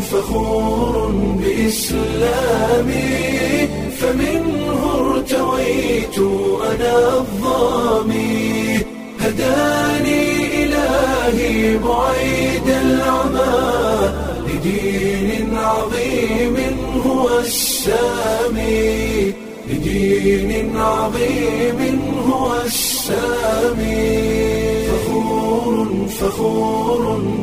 فخور بإسلامي فمنه ارتويت أنا الظامي هداني إلهي بعيد العمى لدين عظيم هو السامي لدين عظيم هو السامي فخور فخور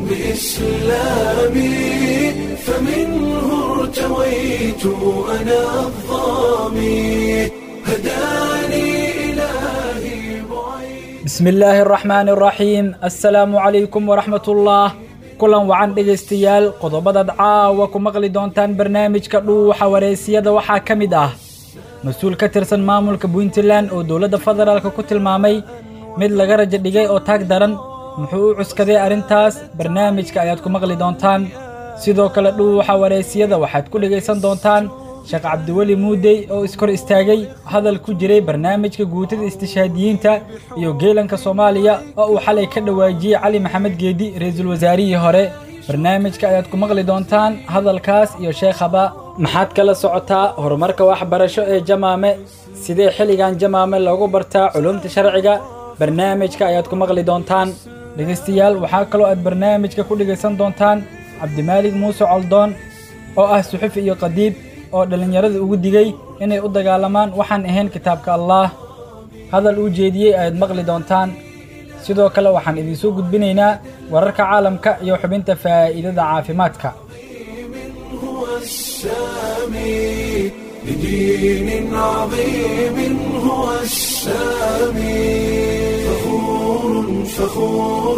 بإسلامي فمنه ارتويت أنا الظامي هداني إلهي بعيد bismi illaahi araxmaani araxiim assalaamu calaykum waraxmatullah kulan wacan dhegaystayaal qodobadaad caawa ku maqli doontaan barnaamijka dhuuxa wareysiyada waxaa ka mid ah mas-uul ka tirsan maamulka puntland oo dowladda federaalk ku tilmaamay mid laga rajo dhigay oo taag daran muxuu u cuskaday arrintaas barnaamijka ayaad ku maqli doontaan sidoo kale dhuuxa wareysiyada waxaad ku dhegaysan doontaan sheekh cabdiweli muudey oo iskor istaagay hadal ku jiray barnaamijka guutada istishaadiyiinta iyo geelanka soomaaliya oo uu xalay ka dhawaajiyey cali maxamed geedi ra-iisul wasaarihii hore barnaamijka ayaad ku maqli doontaan hadalkaas iyo sheekhaba maxaad kala socotaa horumarka waxbarasho ee jamaame sidee xilligan jamaame loogu bartaa culumta sharciga barnaamijka ayaad ku maqli doontaan dhegaystayaal waxaa kaloo aad barnaamijka ku dhegaysan doontaan cabdimaalig muuse coldoon oo ah suxufi iyo qadiib oo dhallinyarada ugu digay inay u dagaalamaan waxaan ahayn kitaabka allaah hadal uu jeediyey ayaad maqli doontaan sidoo kale waxaan idinsoo gudbinaynaa wararka caalamka iyo xubinta faa'iidada caafimaadka هو السامي لدين عظيم هو السامي فخور فخور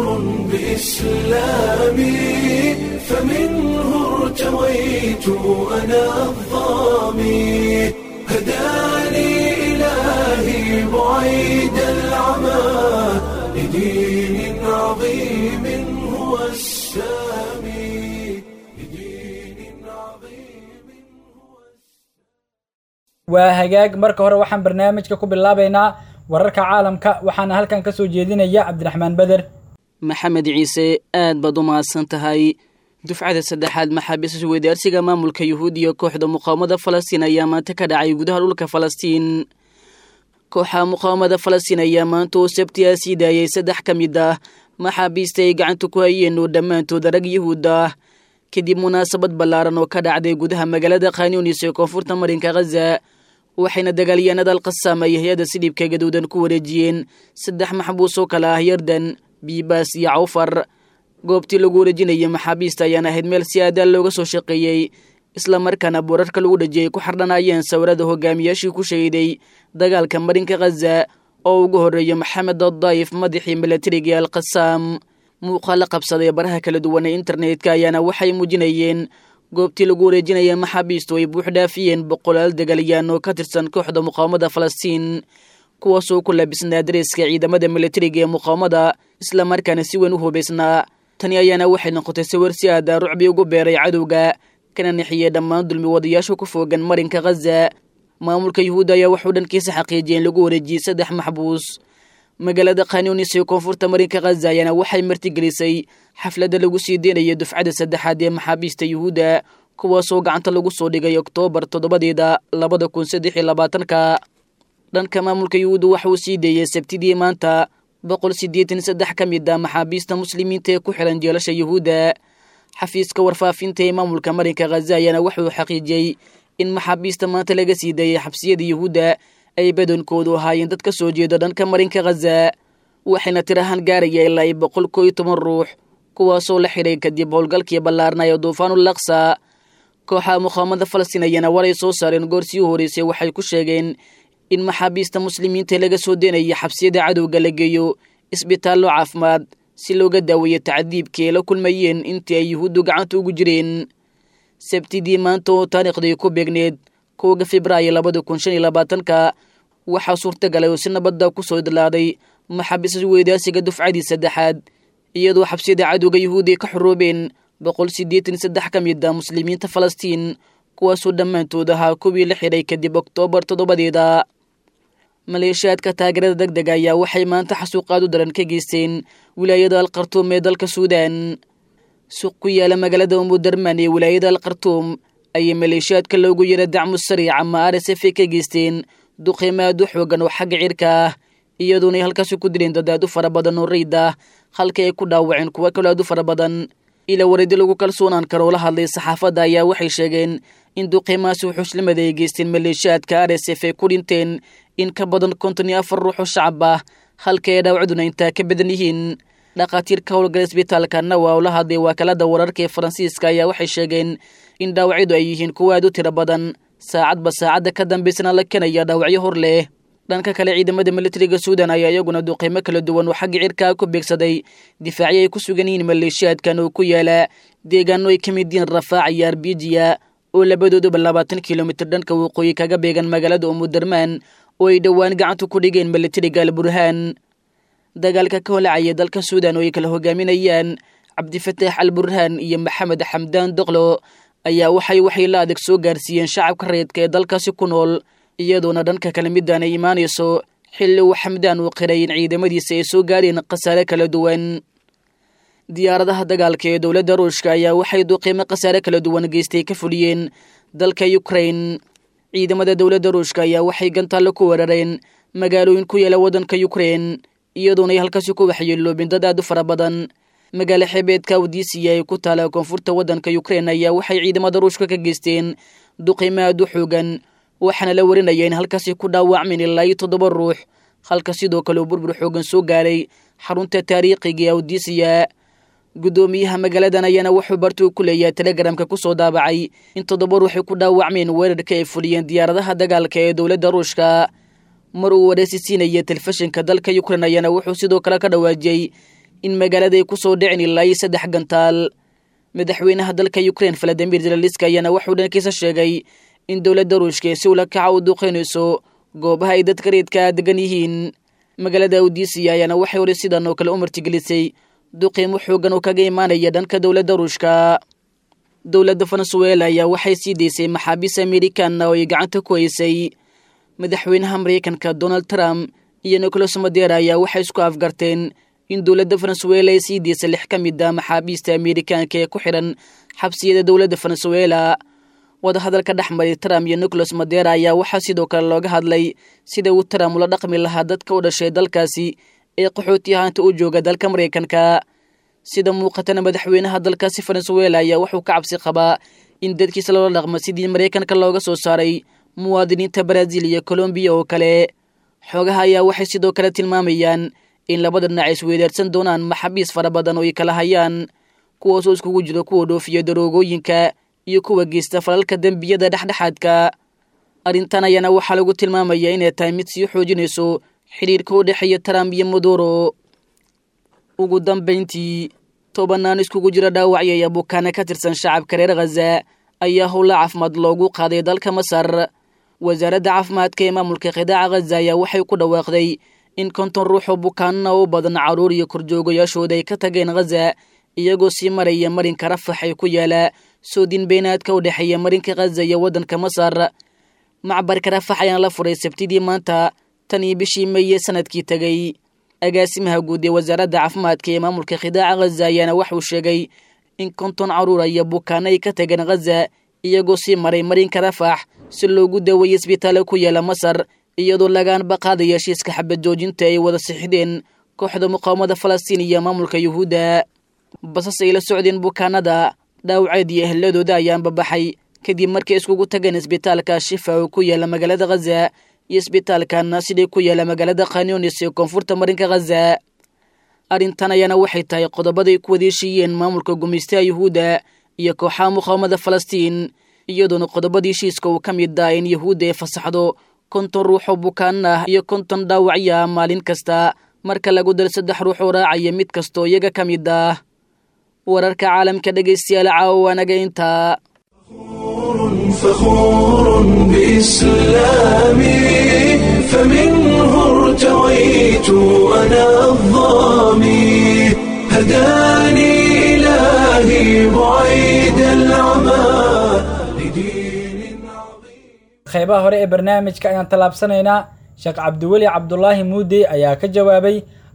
بإسلامي فمنه ارتويت أنا الظامي هداني إلهي بعيد العمى لدين عظيم هو السامي لدين عظيم waa hagaag marka hore waxaan barnaamijka ku bilaabaynaa wararka caalamka waxaana halkan ka soo jeedinaya cabdiraxmaan beder maxamed ciise aad baad u mahadsan tahay dufcada saddexaad maxaabiista weydaarsiga maamulka yuhuud iyo kooxda muqaawamada falastiin ayaa maanta ka dhacay gudaha dhulka falastiin kooxa muqaawamada falastiin ayaa maanta oo sabtiyaa sii daayay saddex ka mid ah maxaabiista ay gacanta ku hayeen oo dhammaantood rag yuhuud ah kadib munaasabad ballaaran oo ka dhacday gudaha magaalada khanyunis ee koonfurta marinka khaza waxayna dagaalyahanada alqasaam ay hay-adda sidhibka gaduudan ku wareejiyeen saddex maxbuus oo kale ah yardan biibaas iyo cawfar goobtii lagu wareejinayay maxaabiista ayaan ahayd meel si aadaal looga soo shaqeeyey islamarkaana boorarka lagu dhajiyay ku xardhanayeen sawirada hogaamiyaashii ku shahiday dagaalka marinka khaza oo ugu horreeya maxamed addaayif madaxii milatariga ee alqasaam muuqaala qabsaday baraha kala duwan ee internetka ayaana waxay muujinayeen goobtii lagu wareejinaya maxaabiistu ay buux dhaafiyeen boqolaal dagaalyaan oo ka tirsan kooxda muqaawamada falastiin kuwaasoo ku labisnaa dareeska ciidamada milatariga ee muqaawamada islamarkaana si weyn u hubaysnaa tani ayaana waxay noqotay sawir si aada rucbi ugu beeray cadowga kana nixiyey dhammaan dulmi wadayaasha ku foogan marinka khaza maamulka yuhuudda ayaa waxuu dhankiisa xaqiijiyeen lagu wareejiyey saddex maxbuus magaalada khanyunis ee koonfurta marinka khaza ayaana waxay martigelisay xafladda lagu sii deynaya dufcada saddexaad ee maxaabiista yuhuudda kuwaasoo gacanta lagu soo dhigay oktoobar toddobadeeda labada kun saddex iyo labaatanka dhanka maamulka yuhuudda waxa uu sii deeyey sabtidii maanta boqol siddeetan saddex ka mid ah maxaabiista muslimiinta ee ku xiran jeelasha yuhuudda xafiiska warfaafinta ee maamulka marinka khaza ayaana wuxuu xaqiijiyey in maxaabiista maanta laga sii daeyay xabsiyada yuhuudda ay badankoodu ahaayeen dad ka soo jeeda dhanka marinka khaza waxayna tir ahaan gaaraya ilaa ay boqol koo iyo toban ruux kuwaasoo la xidhay kadib howlgalkii ballaarnaya duufaanul aqsa kooxaha muqaawamada falastiin ayaana waray soo saareen goor sii horeysay waxay ku sheegeen in maxaabiista muslimiinta laga soo deenaya xabsiyada cadowga la geeyo isbitaallo caafimaad si looga daaweeyo tacdiibkii ay la kulmayeen intii ay yuhuuddu gacanta ugu jireen sabtidii maanta oo taariikhdii ku beegneed kowga febraayo labada kun shan iyo labaatanka waxaa suurtagalay oo si nabadda ku soo idlaaday maxaabiista weydaasiga dufcadii saddexaad iyadoo xabsiyada cadowga yuhuudi ay ka xoroobeen boqol siddeetan saddex ka mid ah muslimiinta falastiin kuwaasoo dhammaantood ahaa kuwii la xidhay kadib oktoobar toddobadeeda maleeshiyaadka taageerada deg dega ayaa waxay maanta xasuuqaad u daran ka geysteen wilaayada alkhartuum ee dalka suudan suuq ku yaala magaalada umudarman ee wilaayada al khartuum ayay maleeshiyaadka loogu yara dacmu sariic ama r s f ka geysteen duqiimaad u xoogan oo xagga cirka ah iyadoonay halkaasi ku dileen dad aad u fara badan oo rayid ah halka ay ku dhaawaceen kuwo kaloo aad u fara badan ila waridi lagu kalsoonaan karo oo la hadlay saxaafadda ayaa waxay sheegeen in duqiimahaasi xushlimada ay geysteen maleeshiyaadka r s f ay ku dhinteen in ka badan konton iyo afar ruux oo shacab ah halka ay dhaawacduna intaa ka badan yihiin dhakhaatiirka howlgala isbitaalka nawa oo la hadlay wakaalada wararka ee faransiiska ayaa waxay sheegeen in dhaawacyadu ay yihiin kuwo aad u tiro badan saacadba saacadda ka dambaysana la kenaya dhaawacyo hor leh dhanka kale ciidamada militariga suudan ayaa iyaguna duqiimo kala duwan oo xagga cirkaa ku beegsaday difaacyo ay ku sugan yihiin maleeshiyaadkan oo ku yaala deegaano ay ka mid yihiin rafaac iyo arbijiya oo labadooduba labaatan kilomitir dhanka waqooyi kaga beegan magaalada umudarmaan oo ay dhowaan gacanta ku dhigeen militariga al burhaan dagaalka ka holacaya dalka suudan oo ay kala hogaaminayaan cabdifataax al burhaan iyo maxamed xamdaan doqlo ayaa waxay waxay la adag soo gaarsiiyeen shacabka rayidka ee dalkaasi ku nool iyadoona dhanka kale midaan ay imaanayso xilli uu xamdaan uu qiray in ciidamadiisa ay soo gaareen khasaare kala duwan diyaaradaha dagaalka ee dowladda ruushka ayaa waxay duqiimo khasaare kala duwan geystay ka fuliyeen dalka ukrain ciidamada dowladda ruushka ayaa waxay gantaallo ku weerareen magaalooyin ku yaala waddanka ukrain iyadoona ay halkaasi ku waxyeeloobeen dad aad u fara badan magaalo xeebeedka awdiisiya ee ku taala koonfurta waddanka ukrain ayaa waxay ciidamada ruushka ka geysteen duqiimo aad u xoogan waxaana la warinaya in halkaasi ku dhaawacmeen ilaa iyo toddoba ruux halka sidoo kale uu burbur xoogan soo gaaray xarunta taariikhiga ee awdiisiya guddoomiyaha magaaladan ayaana wuxuu bartuu ku leeyahay telegramka ku soo daabacay in toddoba ruuxay ku dhaawacmeen weerarka ay fuliyeen diyaaradaha dagaalka ee dowladda ruushka mar uu wareysi siinaya telefishinka dalka ukrain ayaana wuxuu sidoo kale ka dhawaajiyey in magaalada ay ku soo dhicin ilaa iyo saddex gantaal madaxweynaha dalka ukrain valadimir zelaliska ayaana wuxuu dhankiisa sheegay in dowladda ruushka ee si ula kaca u duqeynayso goobaha ay dadka reedka degan yihiin magaalada awdiisiya ayaana waxay hore sidan oo kale u martigelisay duqiimo xoogan oo kaga imaanaya dhanka dowladda ruushka dowladda venezuela ayaa waxay sii daysay maxaabiis amerikanna oo ay gacanta ku haysay madaxweynaha maraykanka donald trump iyo nicolas madera ayaa waxay isku afgarteen in dowladda venezuela ay sii daysay lix ka mid a maxaabiista amerikaanka ee ku xidhan xabsiyada dowladda venezuela wadahadalka dhex maray trump iyo nicolas madera ayaa waxaa sidoo kale looga hadlay sida uu trump ula dhaqmi lahaa dadka u dhashay dalkaasi ee qaxooti ahaanta u jooga dalka maraykanka sida muuqatana madaxweynaha dalkaasi venezuela ayaa wuxuu ka cabsi qabaa in dadkiisa loola dhaqmo sidii maraykanka looga soo saaray muwaadiniinta brazil iyo colombiya oo kale xoogaha ayaa waxay sidoo kale tilmaamayaan in labada dhinac ay isweydaarsan doonaan maxaabiis fara badan oo ay kala hayaan kuwaasoo iskugu jiro kuwa dhoofiya daroogooyinka iyo kuwa geysta falalka dembiyada dhexdhexaadka arrintan ayaana waxaa lagu tilmaamayaa inay tahay mid sii xoojinayso xidhiirka u dhexeeya trump iyo maduro ugu dambayntii tobanaan iskugu jira dhaawacyaya bukaana ka tirsan shacabka reer khaza ayaa howla caafimaad loogu qaaday dalka masar wasaaradda caafimaadka ee maamulka khidaaca khaza ayaa waxay ku dhawaaqday in konton ruux oo bukaanana u badan carruur iyo korjoogayaashooda ay ka tageen khaza iyagoo sii maraya marinka rafax ee ku yaala soodin beenaadka u dhexeeya marinka khaza iyo waddanka masar macbarka rafax ayaana la furay sabtidii maanta tan iyo bishii meeye sanadkii tegey agaasimaha guud ee wasaaradda caafimaadka ee maamulka khidaaca khaza ayaana waxuu sheegay in konton carruura iyo bukaano ay ka tageen khaza iyagoo sii maray marinka rafax si loogu daweeyey isbitaalo ku yaala masar iyadoo lagaanba qaadaya heshiiska xabad joojinta ay wada sixideen kooxda muqaawamada falastiin iyo maamulka yuhuudda basas ay la socdeen bukaanada dhaawaceed iyo ehladooda ayaanba baxay kadib markay iskugu tageen isbitaalka shifa oo ku yaala magaalada khaza iyo isbitaalka naasiday ku yaala magaalada khanyunis ee koonfurta marinka khaza arrintan ayaana waxay tahay qodobaday ku wadeeshiiyeen maamulka gumaystaha yuhuudda iyo kooxaha muqaawamada falastiin iyadoona qodobadii heshiiska uu ka mid ah in yuhuudda ay fasaxdo konton ruux oo bukaan ah iyo konton dhaawacya maalin kasta marka lagu dal saddex ruux oo raacaya mid kastoo iyaga ka mid ah wararka caalamka dhegaystayaal caawa anaga intaa فخور بإسلامي فمنه ارتويت أنا الظامي هداني إلهي بعيد العمى لدين عظيم qaybaha hore ee barnaamijka ayaan tallaabsanaynaa sheekh cabdiweli cabdulaahi muudey ayaa ka jawaabay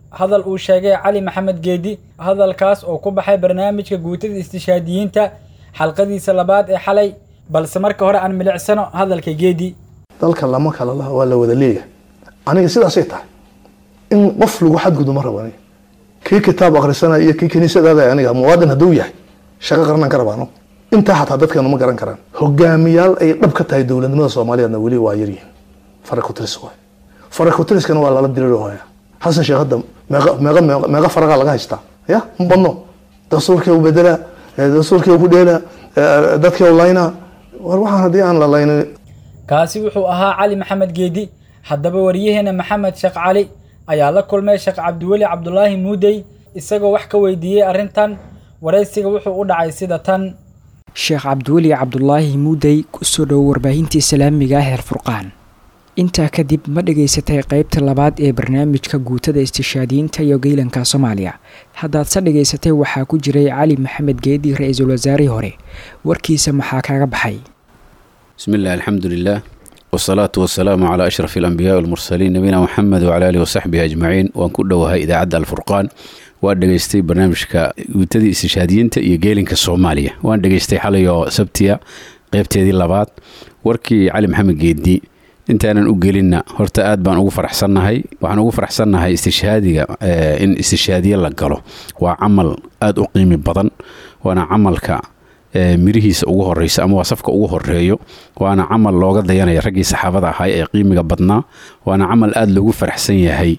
hadal uu sheegay cali maxamed geedi hadalkaas oo ku baxay barnaamijka guutada istishaadiyiinta xalqadiisa labaad ee xalay balse marka hore aan milicsano hadalka geedi dalka lama kala laha waa la wada leeyahay aniga sidaasay tahay in qof lagu xadgudu ma rabo aniga kii kitaab akhrisanaya iyo kii kiniisadaada aniga muwaadin hadduu yahay shaqo qaranaan ka rabaano intaa xataa dadkeenu ma garan karaan hogaamiyaal ay dhab ka tahay dowladnimada soomaaliyeedna weli waa yaryihiin farakutris waay farakutiriskana waa lala diriirhaya xasan sheekh hadda meeqa meeqa meeqa meeqa faraqa laga haystaa ya ma badno dastuurkii u bedelaa dastuurkii ku dheelaa dadkii u laynaa war waxaan haddii aan la laynin kaasi wuxuu ahaa cali maxamed geedi haddaba waryaheena maxamed sheekh cali ayaa la kulmay sheekh cabdiweli cabdulaahi muudey isagoo wax ka weydiiyey arrintan waraysiga wuxuu u dhacay sida tan sheekh cabdiweli cabdulaahi muudey kusoo dhowo warbaahinta islaamiga ah heer furqaan intaa kadib ma dhegaysatay qaybta labaad ee barnaamijka guutada istishaadiyiinta iyo geylanka soomaaliya haddaad se dhegaysatay waxaa ku jiray cali maxamed geedi ra-iisul wasaarihii hore warkiisa maxaa kaga baxay بسم الله الحمد لله والصلاة والسلام على أشرف الأنبياء والمرسلين نبينا محمد وعلى آله وصحبه أجمعين وأن كل وهي إذاعة الفرقان waan dhegaystay barnaamijka guutadii istishhaadiyiinta iyo geelinka soomaaliya waan dhegaystay xalay oo sabtiya qeybteedii labaad warkii cali maxamed geedi intaanan u gelinna horta aad baan ugu faraxsannahay waxaan ugu faraxsannahay istishhaadiga in istishhaadiye la galo waa camal aada u qiimi badan waana camalka mirihiisa ugu horeysa ama waa safka ugu horeeyo waana camal looga dayanaya raggii saxaabada ahay ee qiimiga badnaa waana camal aada loogu faraxsan yahay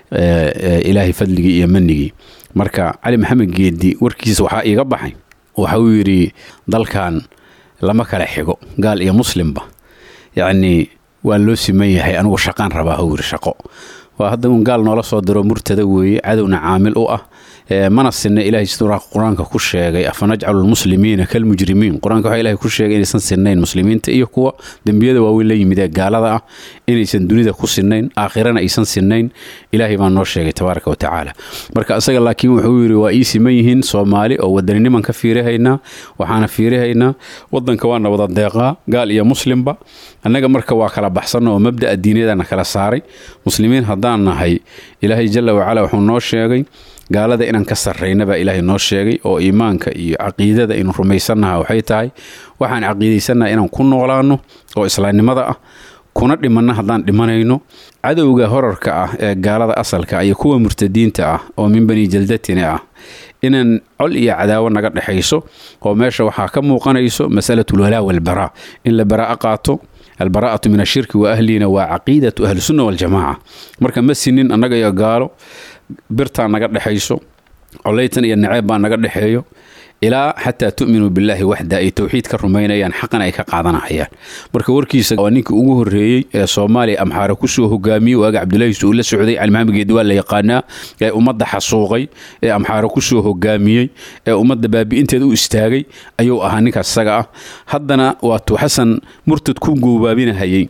ilaahay fadligii iyo manigii marka cali maxamed geedi warkiisa waxaa iiga baxay waxa uu yidhi dalkan lama kala xigo gaal iyo muslimba yacnii waa loo siman yahay anigu shaqaan rabaa huu yidhi shaqo waa hadda un gaal noola soo diro murtada weeye cadowna caamil u ah mana sinna ilahay siduu qur-aanka ku sheegay afanajcalu lmuslimiina kalmujrimiin qur-aanka waxaa ilahay ku sheegay inaysan sinnayn muslimiinta iyo kuwa dembiyada waaweyn la yimid ee gaalada ah inaysan dunida ku sinnayn aakhirana aysan sinnayn ilaahay baa noo sheegay tabaaraka wa tacaala marka isaga laakiin wuxuu yidhi waa ii siman yihiin soomaali oo wadanniniman ka fiirihaynaa waxaana fiirihaynaa wadanka waana wada deeqaa gaal iyo muslimba annaga marka waa kala baxsanna oo mabda'a diiniyadana kala saaray muslimiin haddaan nahay ilaahay jalla wacala wuxuu noo sheegay gaalada inaan ka sarrayna baa ilaahay noo sheegay oo iimaanka iyo caqiidada aynu rumaysannaha waxay tahay waxaan caqiidaysannaha inaan ku noolaanno oo islaamnimada ah kuna dhimanna haddaan dhimanayno cadowga horarka ah ee gaalada asalka iyo kuwa murtadiinta ah oo min bani jaldatini ah inaan col iyo cadaawo naga dhexayso oo meesha waxaa ka muuqanayso masalatulwalaa walbaraa in la baraa'a qaato albaraa'atu min ashirki wa ahliina waa caqiidatu ahlisunna waljamaaca marka ma sinin annaga iyo gaalo birtaa naga dhexayso coleytan iyo naceeb baa naga dhexeeyo ilaa xataa tu'minuu billaahi waxda ay towxiid ka rumaynayaan xaqan ay ka qaadanahayaan marka warkiisa waa ninkii ugu horreeyey ee soomaaliya amxaare kusoo hogaamiyey waaga cabdullaahi uu la socday calimaxamed geedi waa la yaqaanaa ee ummadda xasuuqay ee amxaare kusoo hogaamiyey ee ummadda baabi'inteeda u istaagay ayuu ahaa ninkaas isaga ah haddana waatuu xasan murtad ku goobaabinahayey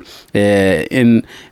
in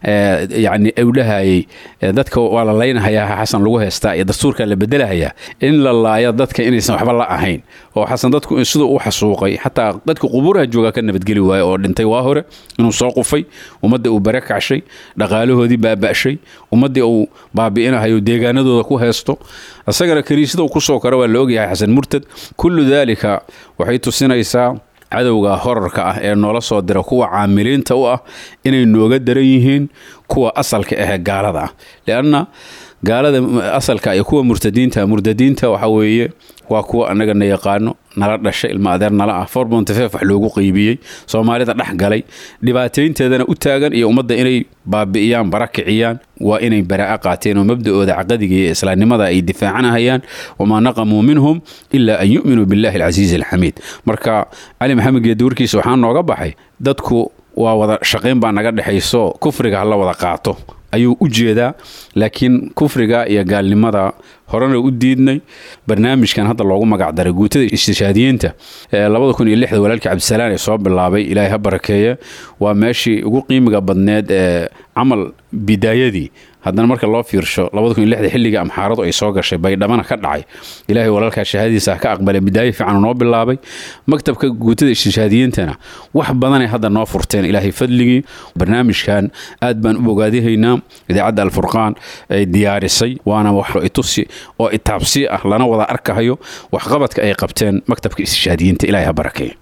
yacni uu dhahayey dadka waa la laynahayaa xasan lagu heystaa iyo dastuurkaa la bedelahayaa in la laayo dadka inaysan waxba la ahayn oo xasan dadku siduu u xasuuqay xataa dadka qubuuraha joogaa ka nabadgeli waaye oo dhintay waa hore inuu soo qufay ummadda uu bare kacshay dhaqaalahoodii baaba'shay ummaddii uu baabi'inahayo deegaanadooda ku haysto isagana kaniisada uu kusoo karo waa la ogyahay xasan murtad kullu daalika waxay tusinaysaa cadowga horarka ah ee noola soo dira kuwa caamiliinta u ah inay nooga daran yihiin kuwa asalka ahee gaalada ah lianna gaalada asalka iyo kuwa murtadiinta murtadiinta waxa weeye waa kuwa annaga na yaqaano nala dhashay ilma adeer nala ah forbontifef wax loogu qeybiyey soomaalida dhex galay dhibaataynteedana u taagan iyo ummadda inay baabi'iyaan bara kiciyaan waa inay baraa'a qaateen oo mabda'ooda caqadiga iyo islaamnimada ay difaacanahayaan wamaa naqamuu minhum ilaa an yu'minuu billahi alcasiizi alxamiid marka cali maxamed geedi warkiisa waxaa nooga baxay dadku waa wada shaqayn baa naga dhexayso kufriga hala wada qaato ayuu u jeedaa laakiin kufriga iyo gaalnimada horena u diidnay barnaamijkan hadda loogu magacdaray guutada istishaadiyiinta labada kun iyo lixda walaalkii cabdisalaan ee soo bilaabay ilaahay ha barakeeye waa meeshii ugu qiimiga badneed ee camal bidaayadii haddana marka loo fiirsho xilligii amxaaradu ay soo gashay baydhamana ka dhacay ilaahay walaalkaa shahaadadiisa ka aqbalay bidaayo fiican noo bilaabay maktabka guutada istishaadiyiintana wax badanay hadda noo furteen ilaahay fadligii barnaamijkan aad baan u bogaadihaynaa idaacadda alfurqaan ay diyaarisay waana wax itusi oo itaabsi ah lana wada arkahayo waxqabadka ay qabteen maktabka istishaadiyiinta ilaahay ha barakeeya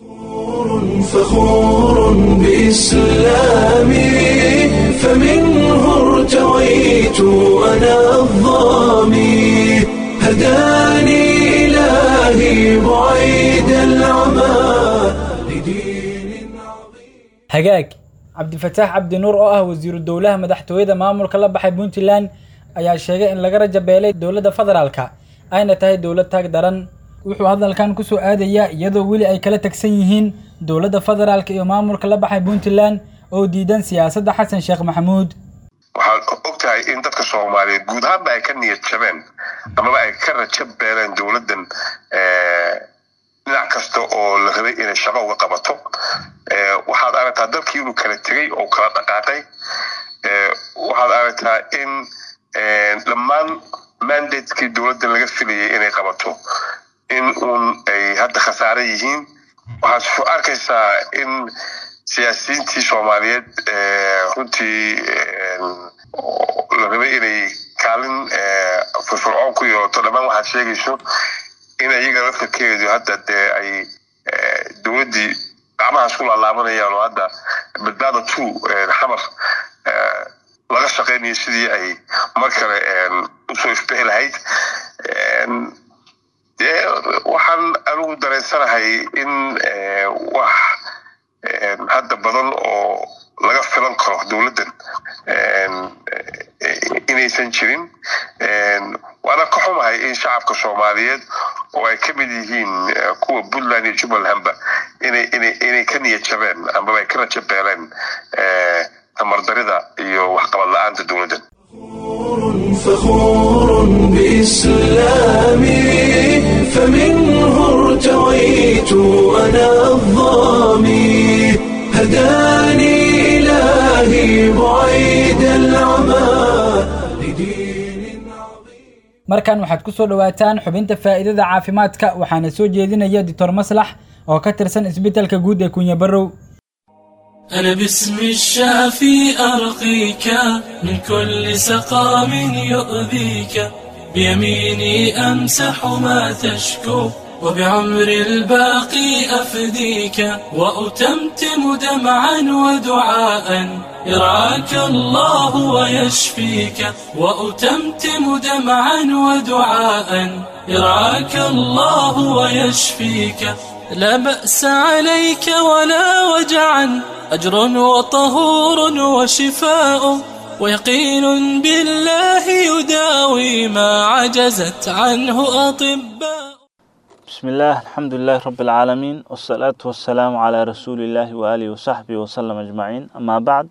فخور بإسلامي فمنه ارتويت أنا الظامي هداني إلهي بعيد العمى لدين عظيم hagaag cabdifataax cabdi nuur oo ah wasiiru dowlaha madaxtooyada maamulka la baxay puntland ayaa sheegay in laga rajabeelay dowladda federaalka ayna tahay dowlad taag daran wuxuu hadalkan ku soo aadayaa iyadoo weli ay kala tagsan yihiin dowladda federaalka iyo maamulka la baxay puntland oo diidan siyaasadda xasan sheekh maxamuud waxaad og tahay in dadka soomaaliyeed guud ahaanba ay ka niyad jabeen amaba ay ka raja beeleen dowladdan dhinac kasta oo la rabay inay shaqo uga qabato waxaad aragtaa dalkii inuu kala tegey oo kala dhaqaaqay waxaad aragtaa in dhammaan mandatekii dowladdan laga filayay inay qabato in uun ay hadda khasaare yihiin waxaad arkaysaa in siyaasiyiintii soomaaliyeed runtii la rabay inay kaalin firfircoon ku yeelato dhammaan waxaad sheegayso in iyaga laftarkeedu hadda dee ay dowladdii gacmahaas ku laalaabanayaan oo hadda badbaada two xamar laga shaqaynayo sidii ay mar kale usoo ifbixi lahayd dee waxaan anigu dareensanahay in wax hadda badan oo laga filan karo dowladdan inaysan jirin waana ka xumahay in shacabka soomaaliyeed oo ay ka mid yihiin kuwa puntland iyo jubbalandba inay inay inay ka niyad jabeen amaba ay ka raja beeleen tamardarida iyo waxqabad la-aanta dowladdan فخور بإسلامي فمنه ارتويت أنا الظامي هداني إلهي بعيد العمى لدين عظيم markan waxaad ku soo dhowaataan xubinta faa'iidada caafimaadka waxaana soo jeedinaya doctor maslax oo ka tirsan isbitaalka guud ee kunya barow أنا باسم الشافي أرقيك من كل سقام يؤذيك بيميني أمسح ما تشكو وبعمر الباقي أفديك وأتمتم دمعا ودعاء يرعاك الله ويشفيك وأتمتم دمعا ودعاء يرعاك الله ويشفيك لا بأس عليك ولا وجعا أجر وطهور وشفاء ويقين بالله يداوي ما عجزت عنه أطباء بسم الله الحمد لله رب العالمين والصلاة والسلام على رسول الله وآله وصحبه وسلم أجمعين أما بعد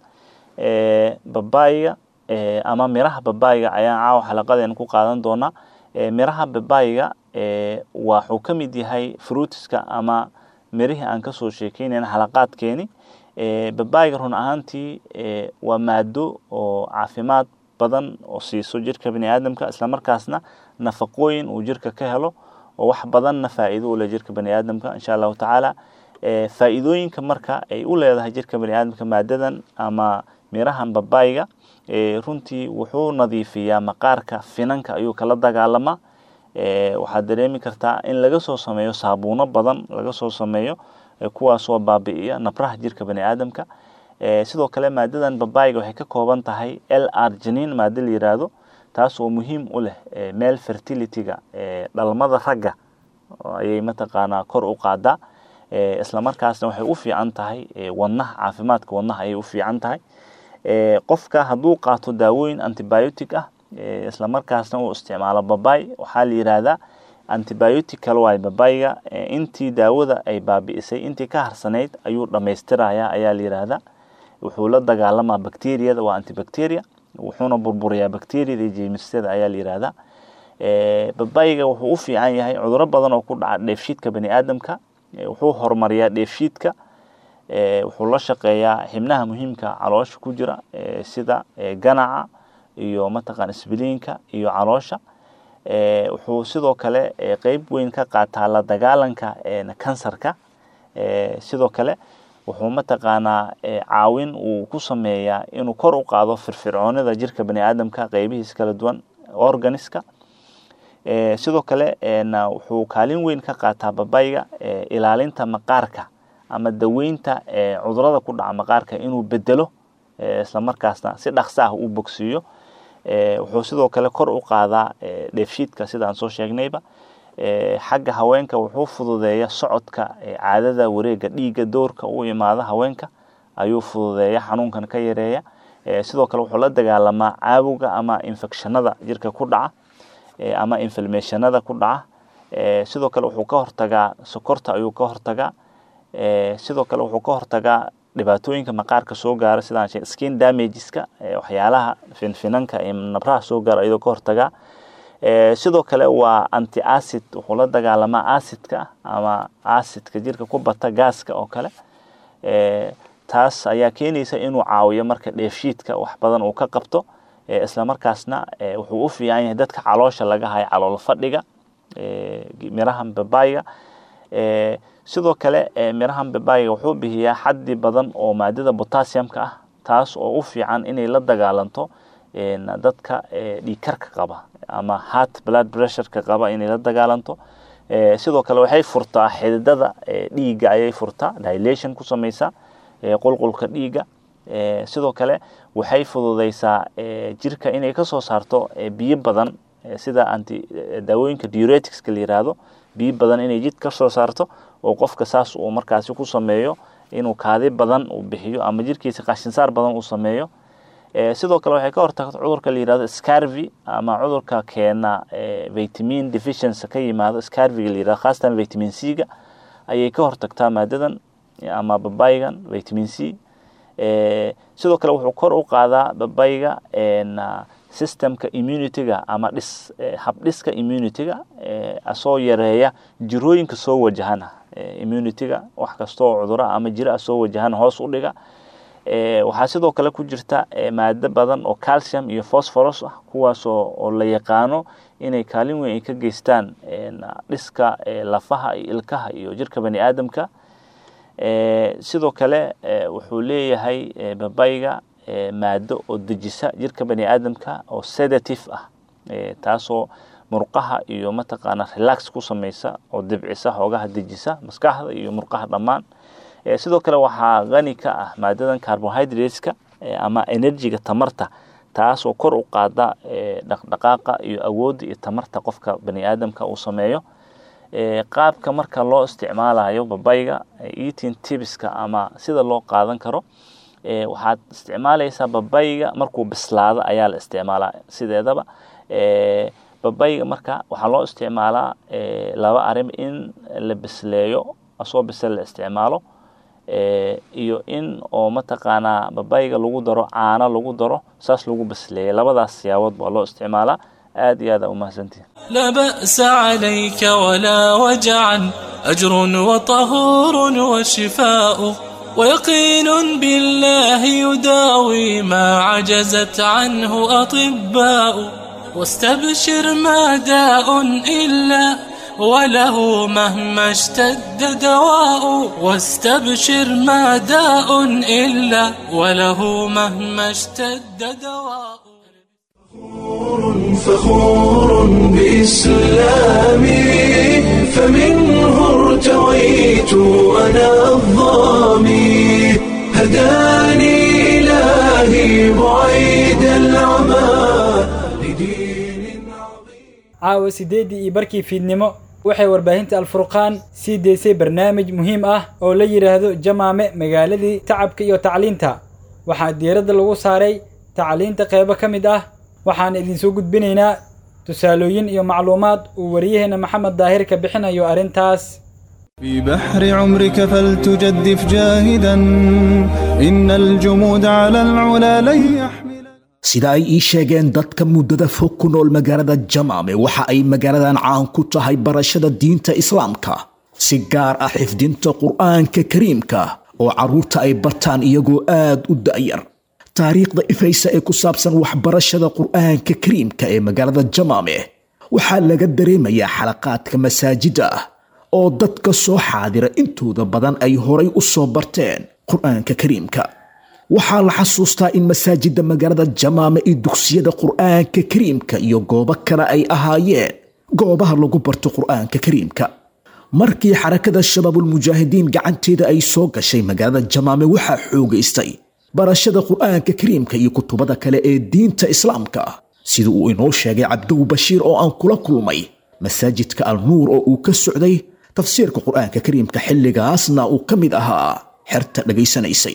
babayiga ama miraha babayiga ayaan caawa xalaqadeena ku qaadan doonaa miraha babayiga waxuu ka mid yahay fruitiska ama mirihii aan kasoo sheekeynayna xalaqaadkeeni babayiga run ahaantii waa maado oo caafimaad badan oo siiso jirka bani aadamka islamarkaasna nafaqooyin uu jirka ka helo oo wax badanna faa'iido u leh jirka bani aadamka insha allahu tacaala faa'iidooyinka marka ay u leedahay jirka bani aadamka maadadan ama mirahan babayiga runtii wuxuu nadiifiyaa maqaarka finanka ayuu kala dagaalamaa waxaad dareemi kartaa in laga soo sameeyo saabuuno badan laga soo sameeyo kuwaasoo baabi'iya nabraha jirka bani aadamka sidoo kale maadadan babayiga waxay ka kooban tahay l arginin maado la yiraahdo taas oo muhiim u leh male fertilityga dhalmada ragga ayay mataqaanaa kor u qaadaa islamarkaasna waxay u fiican tahay wadnaha caafimaadka wadnaha ayay u fiican tahay qofka hadduu qaato daawooyin antibiotic ah islamarkaasna uu isticmaalo babay waxaa la yiraahdaa antibiotic kale waay babayiga intii daawada ay baabi'isay intii ka harsanayd ayuu dhammaystirayaa ayaa la yiraahdaa wuxuu la dagaalamaa bacteriyada waa antibacteria wuxuuna burburiyaa bacteriyada iyo jeemisyada ayaa la yiraahdaa babayiga wuxuu u fiican yahay cuduro badan oo ku dhaca dheefshiidka bani aadamka wuxuu horumariyaa dheefshiidka wuxuu la shaqeeyaa xibnaha muhiimka caloosha ku jira sida ganaca iyo mataqaan isbiliinka iyo caloosha wuxuu sidoo kale qeyb weyn ka qaataa la dagaalanka kansarka sidoo kale wuxuu mataqaanaa caawin uu ku sameeyaa inuu kor u qaado firfircoonida jirka bani aadamka qeybihiisa kala duwan organiska sidoo kale wuxuu kaalin weyn ka qaataa babayga ilaalinta maqaarka ama daweynta cudurada ku dhaca maqaarka inuu bedelo islamarkaasna si dhaqso ah u bogsiiyo wuxuu sidoo kale kor u qaadaa dheefshiidka sida aan soo sheegnayba xagga haweenka wuxuu fududeeya socodka caadada wareega dhiigga doorka u imaada haweenka ayuu fududeeya xanuunkan ka yareeya sidoo kale wuxuu la dagaalamaa caawuga ama infectionada jirka ku dhaca ama inflammationada ku dhaca sidoo kale wuxuu ka hortagaa sokorta ayuu ka hortagaa sidoo kale wuxuu ka hortagaa dhibaatooyinka maqaarka soo gaara sidaan sheeg skin damageska waxyaalaha finfinanka iyo nabraha soo gaara ayadoo ka hortagaa sidoo kale waa anti acid wuxuu la dagaalamaa acidka ama acidka jirka ku bata gaaska oo kale taas ayaa keenaysa inuu caawiyo marka dheefshiidka wax badan uu ka qabto islamarkaasna wuxuu u fiican yahay dadka caloosha laga hayo calool fadhiga mirahan babayga sidoo kale mirahan babayga wuxuu bixiyaa xaddi badan oo maadada potassiumka ah taas oo u fiican inay la dagaalanto dadka dhiigkarka qaba ama heart blood pressureka qaba inay la dagaalanto sidoo kale waxay furtaa xididada dhiigga ayay furtaa dilation ku samaysaa qulqulka dhiigga sidoo kale waxay fududeysaa jirka inay kasoo saarto biyo badan sida anti daawooyinka diureticska la yiraahdo biyo badan inay jid kasoo saarto oo qofka saas uu markaasi ku sameeyo inuu kaadi badan uu bixiyo ama jirkiisa qashinsaar badan uu sameeyo sidoo kale waxay ka hortagta cudurka la yirahdo scarvy ama cudurka keena vitamin deficiency ka yimaado scarvyga la yirahdo khaasatan vitamin c-ga ayay ka hortagtaa maadadan ama babaygan vitamin c sidoo kale wuxuu kor u qaadaa babayga systemka immunityga ama dhis habdhiska immunityga asoo yareeya jirooyinka soo wajahana immunityga wax kastoo cudura ama jira soo wajahana hoos u dhiga waxaa sidoo kale ku jirta maado badan oo calcium iyo phosphorus ah kuwaasoo oo la yaqaano inay kaalin weyn ay ka geystaan dhiska lafaha iyo ilkaha iyo jirka bani aadamka sidoo kale wuxuu leeyahay babayga maado oo dejisa jirka bani aadamka oo sedative ah taasoo murqaha iyo mataqaana relax ku samaysa oo dibcisa xoogaha dejisa maskaxda iyo murqaha dhammaan sidoo kale waxaa qani ka ah maadadan carbohydrateska ama energyga tamarta taasoo kor u qaada dhaqdhaqaaqa iyo awoodda iyo tamarta qofka bani aadamka uu sameeyo qaabka marka loo isticmaalayo babayga eating tibiska ama sida loo qaadan karo waxaad isticmaalaysaa babayga markuu bislaado ayaa la isticmaalaa sideedaba babayga marka waxaa loo isticmaalaa laba arrin in la bisleeyo asoo bisel la isticmaalo iyo in oo mataqaanaa babayga lagu daro caano lagu daro saas lagu bisleeya labadaas siyaabood baa loo isticmaalaa aad iyo aad aa umahadsantihin لا بأس عليك ولا وجعا أجر وطهور وشفاء ويقين بالله يداوي ما عجزت عنه أطباء واستبشر ما داء إلا وله مهما اشتد دواء واستبشر ما داء إلا وله مهما اشتد دواء فخور بإسلامي فمنه ارتويت أنا الظامي هداني إلهي بعيد العمى لدين caawa siddeeddii iyo barkii fiidnimo waxay warbaahinta alfurqaan sii deysay barnaamij muhiim ah oo la yidhaahdo jamaame magaaladii tacabka iyo tacliinta waxaa diiradda lagu saaray tacliinta qeybo ka mid ah waxaan idinsoo gudbinaynaa tusaalooyin iyo macluumaad uu wariyaheenna maxamed daahir ka bixinayo arrintaas في بحر عمرك فلتجدف جاهدا إن الجمود على العلا لن يحمل sida ay ii sheegeen dadka muddada fog ku nool magaalada jamaame waxa ay magaaladan caan ku tahay barashada diinta islaamka si gaar ah xifdinta qur'aanka kariimka oo carruurta ay bartaan iyagoo aad u da'yar taariikhda ifaysa ee ku saabsan waxbarashada qur'aanka kariimka ee magaalada jamaame waxaa laga dareemayaa xalaqaadka masaajidda ah oo dadka soo xaadira intooda badan ay horay u soo barteen qur'aanka kariimka waxaa la xasuustaa in masaajidda magaalada jamaame iyo dugsiyada qur'aanka kariimka iyo goobo kale ay ahaayeen goobaha lagu barto qur'aanka kariimka markii xarakada shabaabulmujaahidiin gacanteeda ay soo gashay magaalada jamaame waxaa xoogaystay barashada qur'aanka kariimka iyo kutubada kale ee diinta islaamka sida uu inoo sheegay cabdow bashiir oo aan kula kulmay masaajidka alnuur oo uu ka socday tafsiirka qur'aanka kariimka xilligaasna uu ka mid ahaa xerta dhegaysanaysay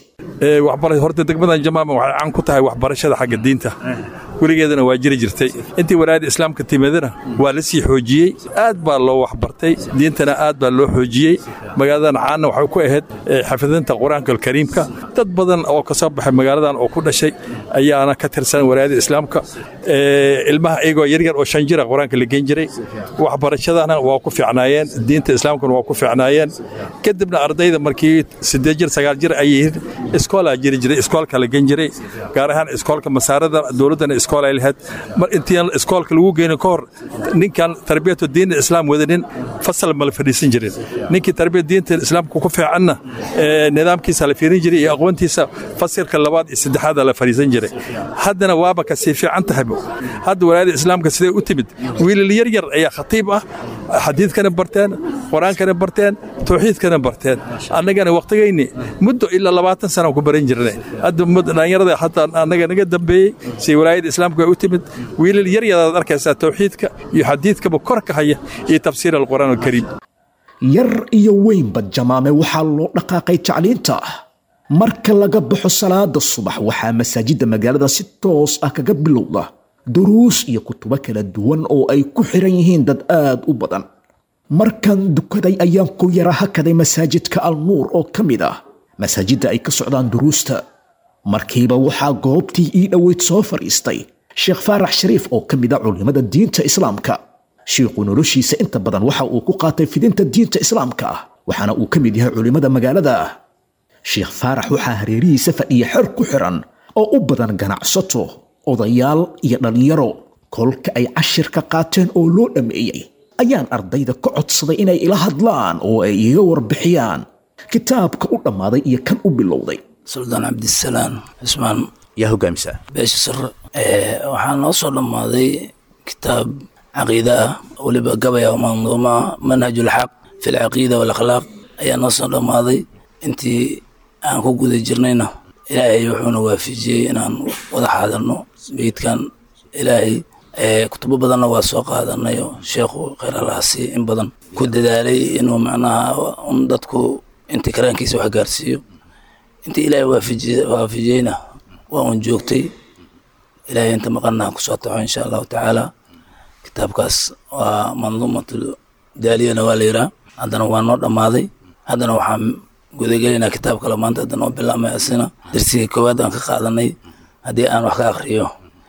horta degmadan jamaama waxay caan ku tahay waxbarashada xagga diinta weligeedana waa jiri jirtay intii walaayada islaamka timidana waa la sii xoojiyey aad baa loo waxbartay diintana aad baa loo xoojiyey magaaladan caanna waxay ku ahayd xafidinta qur-aanka alkariimka dad badan oo ka soo baxay magaaladan oo ku dhashay ayaana ka tirsan walaayada islaamka ilmaha iyagoo yaryar oo shan jira qur-aanka la geen jiray waxbarashadana waa ku fiicnaayeen diinta islaamkana waa ku fiicnaayeen kadibna ardayda markii sideed jir sagaal jir ay yihiin iskoolaa jiri jiray iskoolka la gen jiray gaar ahaan iskoolka masaarada dowladdana iskool ay lahayd mar intii iskoolka lagu geynin ka hor ninkan tarbiyatu diinta islaam wadanin fasal ma la fadhiisan jirin ninkii tarbiyat diinta islaamka ku fiicanna nidaamkiisa la fiirin jiray iyo aqoontiisa fasilka labaad iyo saddexaada la fadhiisan jiray haddana waaba ka sii fiican tahay hadda walaayada islaamka siday u timid wiilal yar yar ayaa khatiib ah xadiidkana barteen qur-aankana barteen tawxiidkana barteen annagana waqtigayni muddo ilaa labaatan sana ku baran jirnay hadda dhalinyarada hataa annaga naga dambeeyey si walaayada islaamka ay u timid wiilal yar yaraad arkaysaa tawxiidka iyo xadiidkaba kor ka haya iyo tafsiir alqur'aan alkariim yar iyo weynba jamaame waxaa loo dhaqaaqay tacliinta marka laga baxo salaada subax waxaa masaajidda magaalada si toos ah kaga bilowda duruus iyo kutubo kala duwan oo ay ku xiran yihiin dad aad u badan markan dukaday ayaan ku yara hakaday masaajidka alnuur oo ka mid ah masaajidda ay ka socdaan duruusta markiiba waxaa goobtii ii dhoweyd soo fadhiistay sheekh faarax shariif oo ka mid a culimmada diinta islaamka shiikhu noloshiisa inta badan waxa uu ku qaatay fidinta diinta islaamka ah waxaana uu ka mid yahay culimmada magaalada sheekh faarax waxaa hareerihiisa fadhiya xer ku xiran oo u badan ganacsato odayaal iyo dhallinyaro kolka ay cashir ka qaateen oo loo dhammeeyey ayaan ardayda ka codsaday inay ila hadlaan oo ay iga warbixiyaan kitaabka u dhammaaday iyo kan u bilowday suldaan cabdisalaam cismaan yaa hogaamisa beesha sare waxaa noo soo dhammaaday kitaab caqiida ah weliba gabaya manduuma manhajulxaq fi lcaqiida walakhlaaq ayaa noo soo dhammaaday intii aan ku guda jirnayna ilaahay wuxuuna waafijiyey inaan wada xaadirno beydkan ilaahay kutubo badanna waa soo qaadanayo sheekhu khayr allahasi in badan ku dadaalay inuu macnaha un dadku intii karaankiisa wax gaarsiiyo intii ilaahay waafijiyeyna waa un joogtay ilaahay inta maqanna kusoo taxo insha allahu tacaala kitaabkaas waa manduumatu daaliyana waa la yiraa haddana waa noo dhammaaday haddana waxaan gudagelinaa kitaab kale maanta haddana oo bilaabmay asina darsigii koowaad aan ka qaadanay haddii aan wax ka akriyo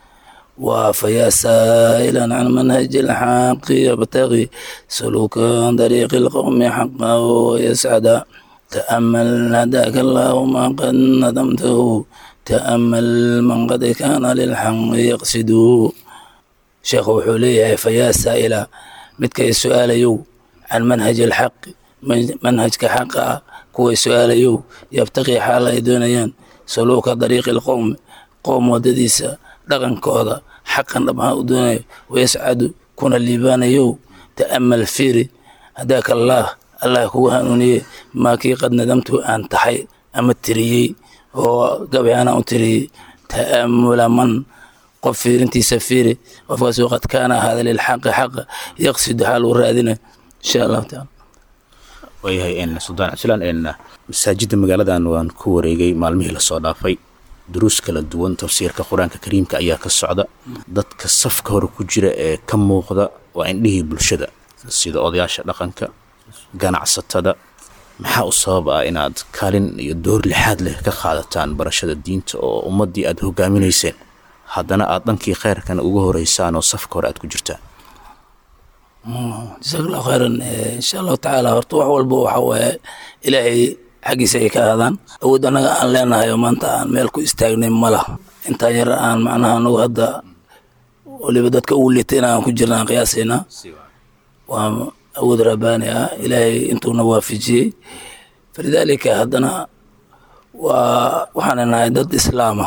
وفيا سائلا عن منهج الحق يبتغي سلوكا طريق القوم حقا ويسعدا تأمل هداك الله ما قد ندمته تأمل من قد كان للحق يقصد شيخ وحوليه فيا سائلا متك السؤال يو عن منهج الحق منهج كحق كوي سؤال يو يبتغي حال يدونيان سلوك طريق القوم قوم ودديسه dhaqankooda xaqan dhabhaa u doonayo wayascadu kuna liibaanayow ta'amal fiiri hadaaka allaah allah kugu hanuuniye maakii qad nadamtu aan tahay ama tiriyey oo gabayana u tiriyey ta'amula man qof fiirintiisa fiiri qofkaasoo qad kaana ahaada lilxaqi xaqa yaqsidu xaal uu raadinayo insha allahu taala waayahay suldaan cabdisalaan masaajidda magaaladan waan ku wareegay maalmihii lasoo dhaafay duruus kala duwan tafsiirka qur-aanka kariimka ayaa ka socda dadka safka hore ku jira ee ka muuqda waa indhihii bulshada sida odayaasha dhaqanka ganacsatada maxaa u sabab ah inaad kaalin iyo door lixaad leh ka qaadataan barashada diinta oo ummaddii aad hogaaminayseen haddana aad dhankii kheyrkana uga horeysaan oo safka hore aad ku jirtaan jasaak allahu khayran insha allahu tacaala horta wax walba waxa waaye ilaahay xaggiisa ay ka aadaan awood annaga aan leenahay oo maanta aan meel ku istaagnay ma lah intaa yar aan macnaha anagu hadda waliba dadka ugu liitay inaan ku jirna aan qiyaasaynaa waa awood rabbaani ah ilaahay intuuna waafajiyey falidaalika haddana waa waxaan nahay dad islaama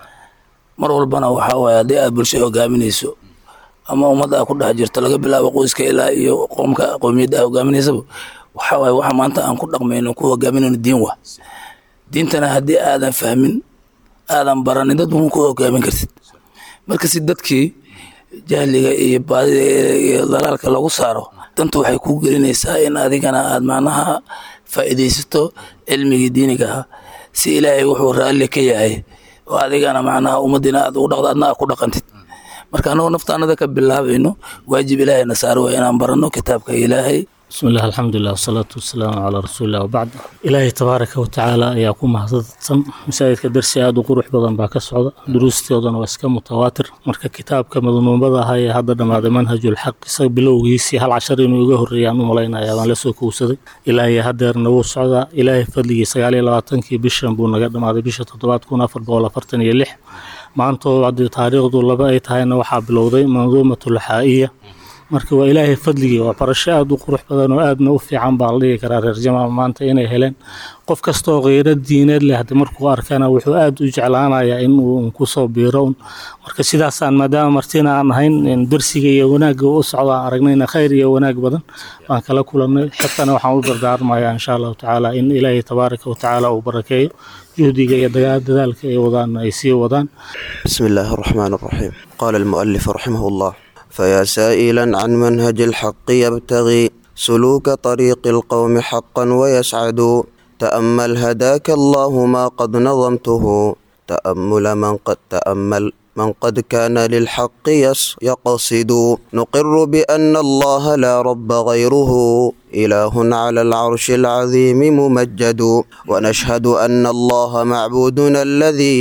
mar walbana waxaa waaye haddii aad bulsho hogaaminayso ama ummadda aa ku dhex jirto laga bilaabo qoyska ilaa iyo qoomka qowmiyadda aa hogaaminaysaba waxaa waaye waxa maanta aan ku dhaqmayno ku hogaaminayno diin wa diintana haddii aadan fahmin aadan baranin dad ma ku hogaamin kartid marka si dadkii jahliga iyo baadida iyo dalaalka lagu saaro danta waxay kuu gelinaysaa in adigana aad macnaha faa'iidaysato cilmigii diiniga ahaa si ilaahay wuxuu raalli ka yahay oo adigana macnaha ummaddiina aad ugu dhaqdo adna aad ku dhaqantid marka annagoo naftaanada ka bilaabayno waajib ilaahayna saaro waa inaan baranno kitaabka ilaahay بسم الله الحمد لله والصلاة والسلام على رسول الله وبعد إلهي تبارك وتعالى ayaa ku mahadsan masaajidka darsi aad u qurux badan baa ka socda duruustoodana waa iska mutawaatir marka kitaabka madnuumada ahaa ee hadda dhammaaday manhajul xaq isaga bilowgiisii hal cashar inuu iga horreeyaan u malaynaya baan la soo kowsaday ilaa iyo haddeerna wuu socdaa ilaahay fadligii sagaal iyo labaatankii bishan buu naga dhammaaday bisha toddobaad kun afar boqol afartan iyo lix maanta oo haddii taariikhdu laba ay tahayna waxaa bilowday manduumatul xaa'iya marka waa ilaahay fadligii waa barasho aada u qurux badan oo aadna u fiican baa la dhigi karaa reer jamaal maanta inay heleen qof kastaoo kheyro diineed leh haddi markuu arkana wuxuu aada u jeclaanayaa in uu kusoo biiro un marka sidaasaan maadaama martina aan ahayn darsiga iyo wanaagga u socdo aan aragnayna khayr iyo wanaag badan baan kala kulannay xitana waxaan u dardaarmayaa insha allahu tacaala in ilaahay tabaaraka wa tacaala uu barakeeyo juhdiga iyo dadaalka ay wadaan ay sii wadaan بسم الله الرحمن الرحيم قال المؤلف رحمه الله فيا سائلا عن منهج الحق يبتغي سلوك طريق القوم حقا ويسعد تأمل هداك الله ما قد نظمته تأمل من قد تأمل من قد كان للحق يس يقصد نقر بأن الله لا رب غيره إله على العرش العظيم ممجد ونشهد أن الله معبودنا الذي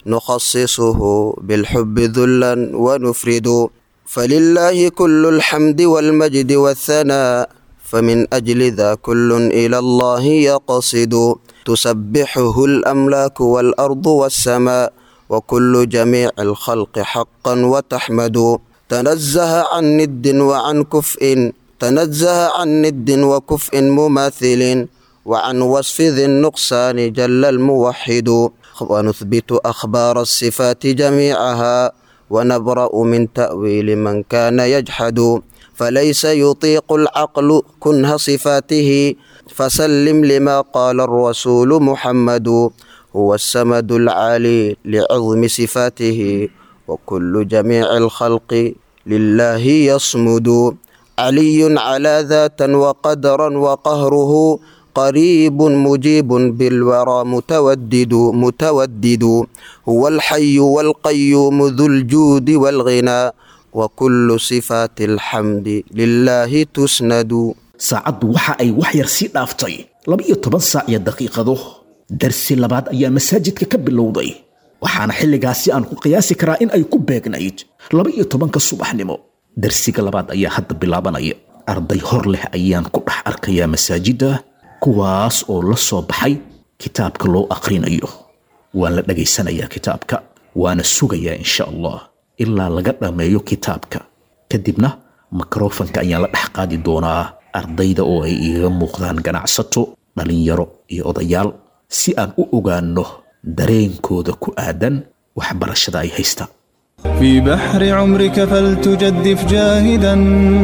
نخصصه بالحب ذلا ونفرد فلله كل الحمد والمجد والثناء فمن أجل ذا كل إلى الله يقصد تسبحه الأملاك والأرض والسماء وكل جميع الخلق حقا وتحمد تنزه عن ند وعن كفء تنزه عن ند وكفء مماثل وعن وصف ذي النقصان جل الموحد ونثبت أخبار الصفات جميعها ونبرأ من تأويل من كان يجحد فليس يطيق العقل كنه صفاته فسلم لما قال الرسول محمد هو السمد العالي لعظم صفاته وكل جميع الخلق لله يصمد علي على ذاتا وقدرا وقهره قريب مجيب بالورى متودد متودد هو الحي والقيوم ذو الجود والغنى وكل صفات الحمد لله تسند saacaddu waxa ay wax yar sii dhaaftay laba-iyo toban saac iyo daqiiqado darsi labaad ayaa masaajidka ka bilowday waxaana xilligaasi aan ku qiyaasi karaa in ay ku beegnayd laba-iyo tobanka subaxnimo darsiga labaad ayaa hadda bilaabanaya arday hor leh ayaan ku dhex arkayaa masaajidda kuwaas oo la soo baxay kitaabka loo akhrinayo waan la dhegaysanayaa kitaabka waana sugayaa insha allah ilaa laga dhammeeyo kitaabka kadibna mikrofanka ayaan la dhex qaadi doonaa ardayda oo ay igaga muuqdaan ganacsato dhallinyaro iyo odayaal si aan u ogaanno dareenkooda ku aadan waxbarashada ay haystaan في بحر عمرك فلتجدف جاهدا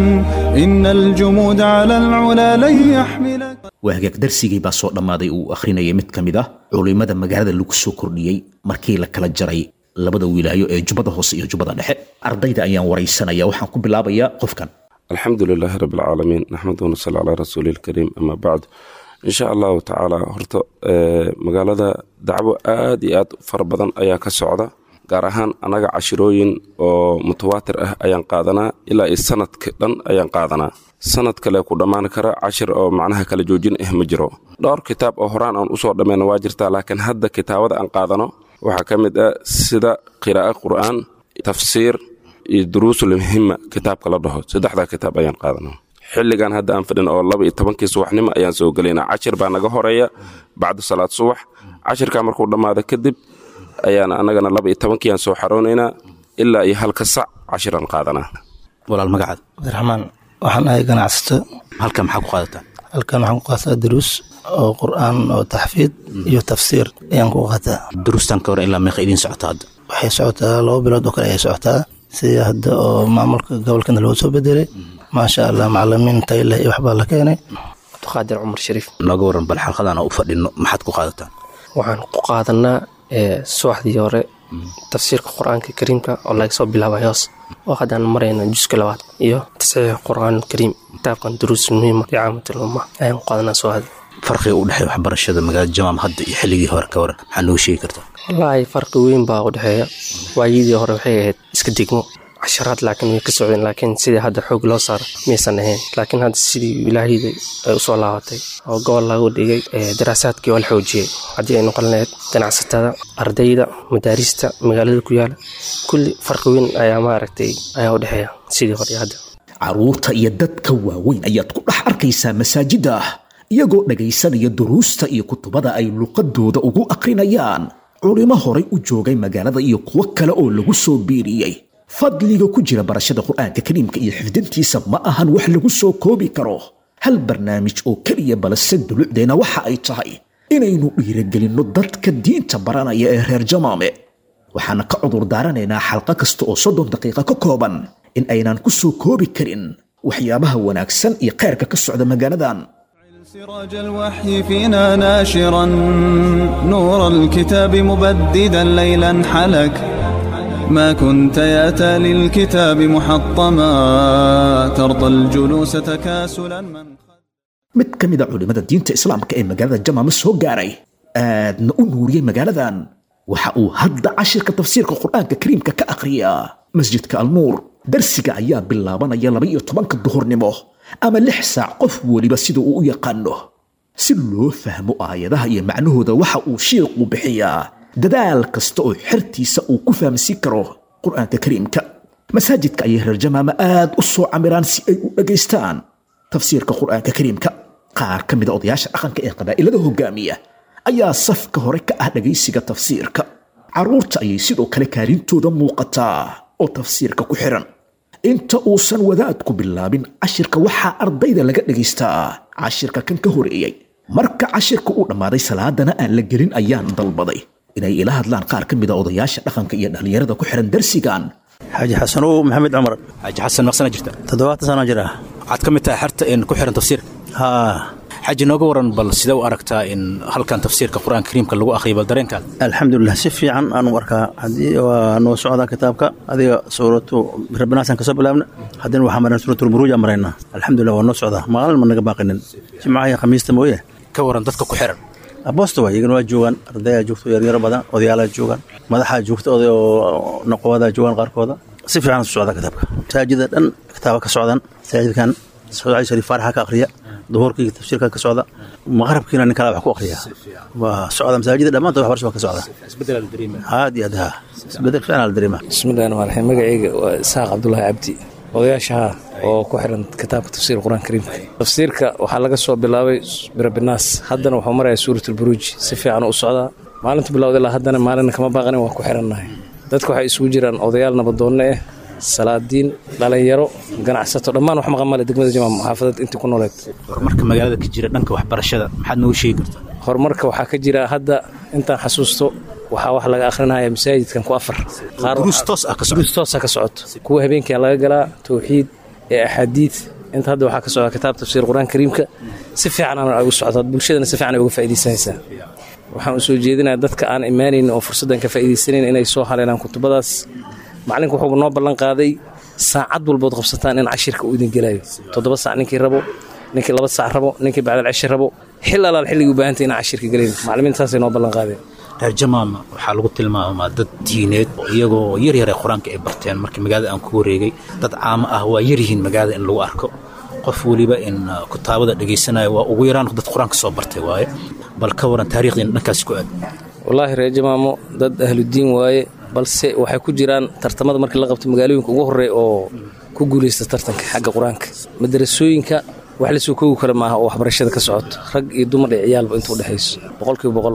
إن الجمود على العلا لن يحملك waa hagaag darsigii baa soo dhammaaday uu akhrinayay mid ka mid ah culimmada magaalada lagu soo kordhiyey markii la kala jaray labada wilaayo ee jubbada hoose iyo jubbada dhexe ardayda ayaan waraysanaya waxaan ku bilaabayaa qofkan الحمد لله رب العالمين نحمده ونصلي على رسوله الكريم أما بعد إن شاء الله تعالى horta magaalada dacwo aad iyo aad fara badan ayaa ka socda gaar ahaan annaga cashirooyin oo mutawaatir ah ayaan qaadanaa ilaa iyo sanadka dhan ayaan qaadanaa sanad kale ku dhammaan kara cashir oo macnaha kala joojin ah ma jiro dhowr kitaab oo horaan aan usoo dhammeyna waa jirtaa laakiin hadda kitaabada aan qaadano waxaa ka mid ah sida qiraa'o qur'aan tafsiir iyo duruusul muhima kitaabka la dhaho saddexdaa kitaab ayaan qaadana xilligan hadda aan fadhin oo laba iyo tobankii subaxnimo ayaan soo gelaynaa cashir baa naga horeeya bacda salaad subax cashirkaa markuu dhammaado kadib ayaan annagana laba iyo tobankiiaan soo xaroonaynaa ilaa iyo halka sac cashiraan qaadanaa walaal magacaad cabdiraxmaan waxaan ahay ganacsato halkan maxaa ku qaadataa halkan waxaan ku qaataa duruus oo qur'aan oo taxfiid iyo tafsiir ayaan ku qaataa duruustan ka hor ilaa meeqa idiin socota hadda waxay socotaa laba bilood oo kale ayay socotaa sidii hadda oo maamulka gobolkana loo soo bedelay maasha allah macalimiin tayo leh iyo waxbaa la keenay abduqaadir cumar shariif nooga waran bal xalqadan u fadhino maxaad ku qaadataa waxaan ku qaadanaa subaxdii hore tafsiirka qur-aanka kariimka oo laga soo bilaabay hoos oo haddaan marayna juska labaad iyo tasxiix qur-aan kariim kitaabkan duruus muhiima licaamatil umma ayaan ku qaadanaa subaxdii farqiga u dhexeeya waxbarashada magaalada jamaam hadda iyo xilligii hore ka waran maxaa noo sheegi kartaa wallaahi farqi weyn baa u dhexeeya waayadii hore waxay ahayd iska degmo casharaad laakiin way ka socdeen laakiin sidii hadda xoog loo saaro miyaysan ahayn laakiin hadda sidii ilaahiyda ay usoo laabatay oo gobol lagu dhigay daraasaadkii oo la xoojiyey haddii ay noqon lahayd ganacsatada ardayda madaarista magaalada ku yaala kulli farqi weyn ayaa maaragtay ayaa u dhexeeya sidii hore hadda caruurta iyo dadka waaweyn ayaad ku dhex arkaysaa masaajida iyagoo dhagaysanaya duruusta iyo kutubada ay luqadooda ugu aqrinayaan culimo horay u joogay magaalada iyo kuwo kale oo lagu soo biiriyey fadliga ku jira barashada qur'aanka kariimka iyo xifdintiisa ma ahan wax lagu soo koobi karo hal barnaamij oo keliya balse dulucdeena waxa ay tahay inaynu dhiiragelinno dadka diinta baranaya ee reer jamaame waxaana ka cudur daaranaynaa xalqo kasta oo soddon daqiiqa ka kooban in aynaan ku soo koobi karin waxyaabaha wanaagsan iyo khayrka ka socda magaaladan سراج الوحي فينا ناشرا نور الكتاب مبددا ليلا حلك ما كنت ياتى للكتاب محطما ترضى الجلوس تكاسلا من mid ka mid a culimmada diinta islaamka ee magaalada jamaama soo gaaray aadna u nuuriyey magaaladan waxa uu hadda cashirka tafsiirka qur'aanka kariimka ka akhriyaa masjidka alnuur darsiga ayaa bilaabanaya laba iyo tobanka duhurnimo ama lix saac qof weliba sida uu u yaqaano si loo fahmo aayadaha iyo macnahooda waxa uu shiiqu bixiyaa dadaal kasta oo xertiisa uu ku fahamsiin karo qur'aanka kariimka masaajidka ayay reer jamaama aad u soo camiraan si ay u dhagaystaan tafsiirka qur'aanka kariimka qaar ka mid a odayaasha dhaqanka ee qabaa'ilada hogaamiya ayaa safka hore ka ah dhagaysiga tafsiirka carruurta ayay sidoo kale kaalintooda muuqataa oo tafsiirka ku xiran inta uusan wadaadku bilaabin cashirka waxaa ardayda laga dhagaystaa cashirka kan ka horeeyey marka cashirka uu dhammaaday salaadana aan la gelin ayaan dalbaday inay ila hadlaan qaar ka mid a odayaasha dhaqanka iyo dhallinyarada ku xiran darsigan xaaji xasanow maxamed cumar xaaji xasan maqsana jirta toddobaatan sano jir ah waxaad ka mid tahay xerta in ku xiran tafsiirka haa xaaji nooga waran bal sidee u aragtaa in halkan tafsiirka qur-aanka kariimka lagu akhriyo bal dareenkaada alxamdulilah si fiican aanu arkaa haddii waa noo socdaa kitaabka adiga suuratu rabbinaasan kasoo bilaabna haddina waxaa mareen suuratulburuuja maraynaa alxamdulilah waa noo socdaa maalin ma naga baaqinin jimcaha iyo khamiista mooye ka waran dadka ku xiran aboosta waa iyagana waa joogaan ardayaa joogto yaryaro badan odayaalaa joogaan madaxaa joogta oday oo naqowadaa joogaan qaarkooda si fiican su socdaa kitaabka masaajida dhan kitaaba ka socdaan masaajidkan socdaali shariif faaraxa ka akhriya duhurkii tafsiirka ka socda maqrabkiina nin kale wax ku akhriya waa socda masaajida dhammaantood waxbarasho waa ka socda aad iyo aad haa isbedel fiican la dareema bismillahi rahmaan raxiim magacayga waa isaaq cabdulaahi cabdi odayaashaha oo ku xiran kitaabka tafsiir qur-aan kariimka tafsiirka waxaa laga soo bilaabay birabinaas haddana wuxuu maraya suuratulburuuj si fiican u socdaa maalintu bilowda ilaa haddana maalina kama baaqanin waa ku xirannahay dadka waxay isugu jiraan odayaal nabadoonno ah salaadiin dhalinyaro ganacsato dhammaan wax maqan male degmada jamaam xaafadad intii ku nooleed horumarka magaalada ka jira dhanka waxbarashada maxaad noogu sheegi kartaa horumarka waxaa ka jira hadda intaan xasuusto waxaa wax laga akhrinaya masaajidkan ku afar duruus toos ah duruus toosa ka socoto kuwa habeenkia laga galaa towxiid ee axaadiid inta hadda waxaa ka socda kitaab tafsiir qur-aan kariimka si fiican aan ugu socdaa bulshadana si fiican ay uga faa'iidaysanaysaa waxaan u soo jeedinayaa dadka aan imaanayn oo fursaddan ka faa'iidaysanayn inay soo haleelaan kutubadaas macalinku wuxuu noo ballan qaaday saacad walbood qabsataan in cashirka uu idin gelayo toddoba saac ninkii rabo ninkii laba saac rabo ninkii bacdal cishi rabo xil alaal xilligii u baahantay inaan cashirka gelayn macalimiintaasay noo ballan qaadeen reer jamaama waxaa lagu tilmaamaa dad diineed iyagoo yaryar ee qur-aanka ay barteen markii magaalada aan ku wareegay dad caamo ah waa yaryihiin magaalada in lagu arko qof weliba in kutaabada dhegaysanaya waa ugu yaraan dad qur-aanka soo bartay waaye bal ka waran taariikhdiina dhankaasi ku aad wallaahi reer jamaamo dad ahludiin waaye balse waxay ku jiraan tartamada markii la qabto magaalooyinka ugu horreeya oo ku guulaysta tartanka xagga qur-aanka madarasooyinka wax la soo koogi kara maaha oo waxbarashada ka socoto rag iyo dumar iyo ciyaalba inta udhexayso boqolkiiba boqol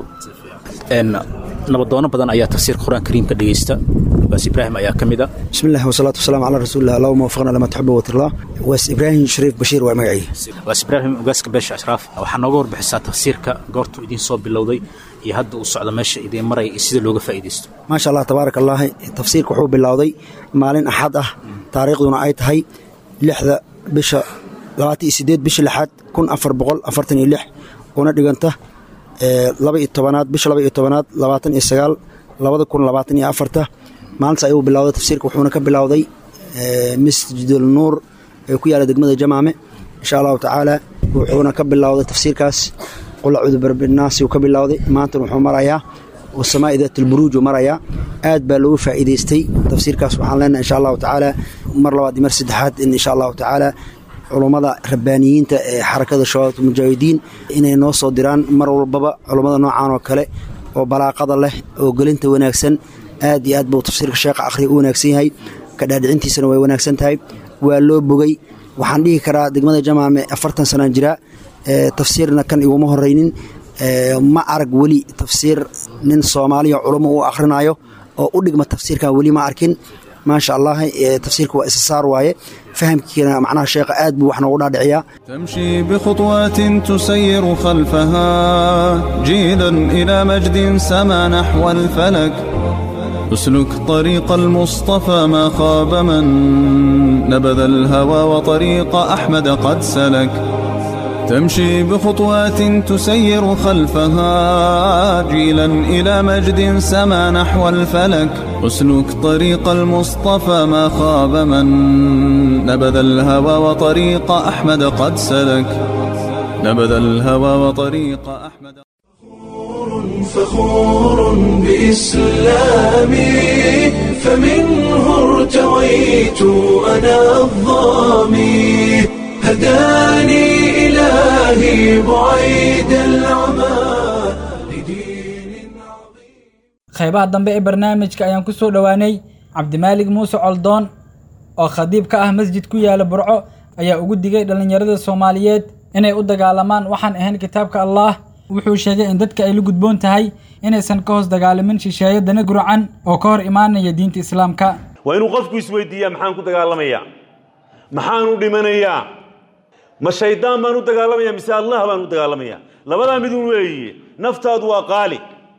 nabadoono badan ayaa tafsiirka qur-aanka kariimka dhegeysta baas ibraahim ayaa ka mid a بسم الله والصلاة والسلام على رسول الله اللهم وفقنا لما تحب وترضى واس إبراهيم شريف بشير ومعي baas ibraahim ogaaska beesha ashraaf waxaa nooga warbixisaa tafsiirka goortuu idiin soo bilowday iyo hadda uu socdo meesha idiin maraya iyo sida looga faa'iidaysto ما شاء الله تبارك الله تفسيرك وحو بالله مالين أحد أه تاريخنا أي تهي لحظة بشا لغاتي سيديد بشا لحد كن أفر بقول أفرتني لح وندقنته laba iyo tobanaad bisha laba iyo tobanaad labaatan iyo sagaal labada kun labaatan iyo afarta maalintaas ayuu bilowday tafsiirka wuxuuna ka bilowday masjidul nuur ee ku yaala degmada jamaame insha allahu tacaala wuxuuna ka bilowday tafsiirkaas qul acuudu birabinaasi uu ka bilowday maantana wuxuu marayaa wasamaa'i daatulburuuj uu marayaa aad baa loogu faa'iidaystay tafsiirkaas waxaan leenahay insha allahu tacaala mar labaad iyo mar saddexaad in insha allahu tacaala culummada rabbaaniyiinta ee xarakada shabaabta mujaahidiin inay noo soo diraan mar walbaba culummada noocan oo kale oo balaaqada leh oo gelinta wanaagsan aad iyo aad buu tafsiirka sheekha akhriya u wanaagsan yahay kadhaadhicintiisana way wanaagsan tahay waa loo bogay waxaan dhihi karaa degmada jamaame afartan sanaan jira tafsiirna kan iguma horeynin ma arag weli tafsiir nin soomaaliya culummo uu akhrinayo oo u dhigma tafsiirkan weli ma arkin maasha allah tafsiirka waa isasaar waaye fahamkiina macnaha sheekha aad buu wax noogu dhaadhiciyaa تمشي بخطوات تسير خلفها جيلا إلى مجد سما نحو الفلك اسلك طريق المصطفى ما خاب من نبذ الهوى وطريق أحمد قد سلك تمشي بخطوات تسير خلفها جيلا إلى مجد سما نحو الفلك اسلك طريق المصطفى ما خاب من نبذ الهوى وطريق أحمد قد سلك نبذ الهوى وطريق أحمد فخور بإسلامي فمنه ارتويت أنا الظامي هداني إلهي بعيد العمى qaybaha dambe ee barnaamijka ayaan ku soo dhowaanay cabdimaalig muuse coldoon oo khadiib ka ah masjid ku yaala burco ayaa ugu digay dhallinyarada soomaaliyeed inay u dagaalamaan waxaan ahayn kitaabka allaah wuxuu sheegay in dadka ay la gudboon tahay inaysan ka hoos dagaalamin shisheeyo dana gurcan oo ka hor imaanaya diinta islaamka waa inuu qofku isweydiiyaa maxaan ku dagaalamayaa maxaan u dhimanayaa ma shaydaan baan u dagaalamaya mise allah baan u dagaalamaya labadaa midun weeye naftaadu waa qaali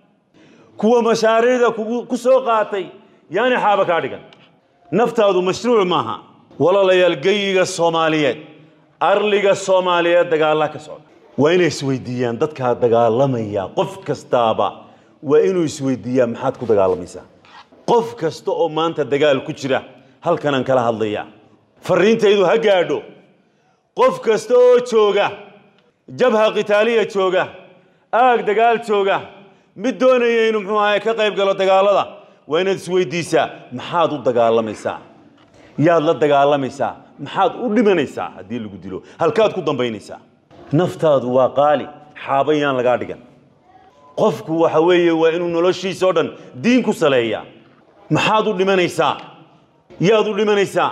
kuwa mashaariicda ku soo qaatay yaani xaaba kaa dhigan naftaadu mashruuc maaha walaalayaal geyiga soomaaliyeed arliga soomaaliyeed dagaalla ka socda waa inay isweydiiyaan dadkaa dagaalamaya qof kastaaba waa inuu isweydiiyaa maxaad ku dagaalamaysaa qof kasta oo maanta dagaal ku jira halkanaan kala hadlayaa farriintaydu ha gaadho qof kasta oo jooga jabha qitaaliya jooga aag dagaal jooga mid doonaya inuu muxuu ahaye ka qayb galo dagaalada waa inaad isweydiisaa maxaad u dagaalamaysaa yaad la dagaalamaysaa maxaad u dhimanaysaa haddii lagu dilo halkaad ku dambaynaysaa naftaadu waa qaali xaaba yaan lagaa dhigan qofku waxa weeye waa inuu noloshiisa oo dhan diin ku saleeyaa maxaad u dhimanaysaa yaad u dhimanaysaa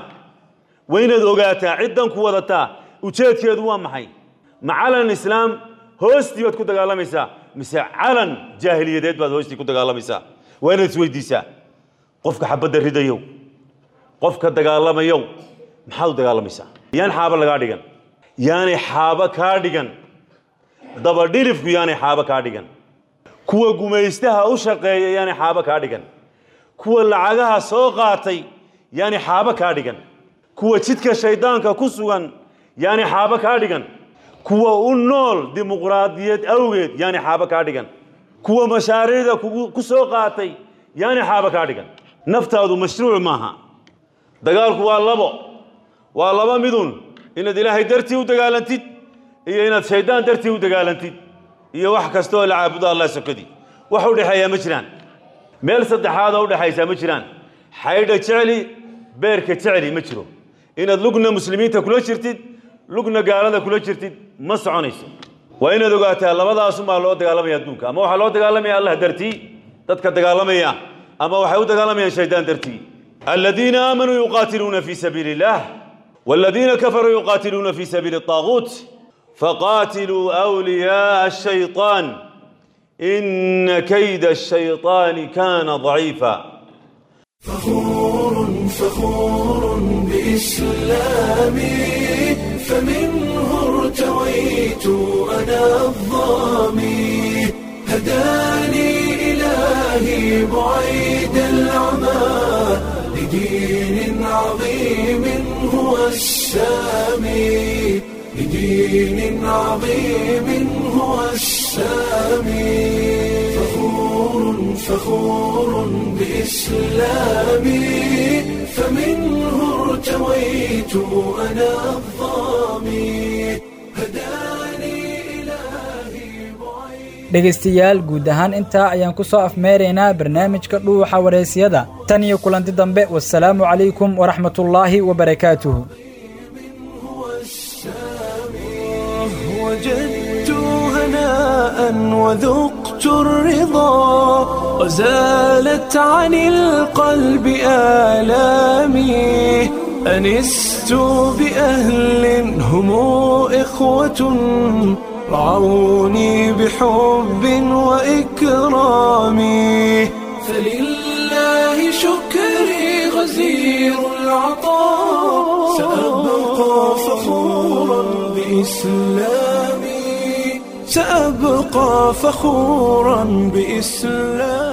waa inaad ogaataa ciddan ku wadataa ujeedkeedu waa maxay ma calan islaam hoostii baad ku dagaalamaysaa mise calan jaahiliyadeed baad hoostii ku dagaalamaysaa waa inaad isweydiisaa qofka xabadda ridayow qofka dagaalamayow maxaad u dagaalamaysaa yaan xaaba lagaa dhigan yaanay xaaba kaa dhigan dabadhilifku yaanay xaaba kaa dhigan kuwa gumaystaha u shaqeeya yaanay xaaba kaa dhigan kuwa lacagaha soo qaatay yaanay xaaba kaa dhigan kuwa jidka shayddaanka ku sugan yaanay xaaba kaa dhigan kuwa u nool dimuqraadiyad awgeed yaanay xaaba kaa dhigan kuwa mashaariicda ku soo qaatay yaanay xaaba kaa dhigan naftaadu mashruuc maaha dagaalku waa labo waa laba midun inaad ilaahay dartii u dagaalantid iyo inaad shayddaan dartii u dagaalantid iyo wax kasta oo la caabudo allah sokadii wax u dhexeeyaa ma jiraan meel saddexaad oo u dhexaysaa ma jiraan xaydha jecli beerka jecli ma jiro inaad lugna muslimiinta kula jirtid lugna gaalada kula jirtid ma soconayso waa inaad ogaataa labadaasumaa loo dagaalamaya adduunka ama waxaa loo dagaalamaya allah dartii dadka dagaalamaya ama waxay u dagaalamayaan shaydaan dartii aladiina aamanuu yuqaatiluuna fii sabiili illaah والذين كفروا يقاتلون في سبيل الطاغوت فقاتلوا أولياء الشيطان إن كيد الشيطان كان ضعيفا فخور فخور بإسلامي فمنه ارتويت أنا الظامي هداني إلهي بعيد العمى لدين عظيم هو السامي لدين عظيم هو السامي فخور فخور بإسلامي فمنه ارتويت أنا الظامي dhegaystayaal guud ahaan intaa ayaan ku soo afmeeraynaa barnaamijka dhuuxa wareysiyada tan iyo kulanti dambe wasalaamu calaykum waraxmatullaahi wabarakaatuhu وجدت هناء وذقت الرضا وزالت عن القلب آلامي أنست بأهل هم إخوة رعوني بحب وإكرام فلله شكري غزير العطاء سأبقى فخورا بإسلامي سأبقى فخورا بإسلامي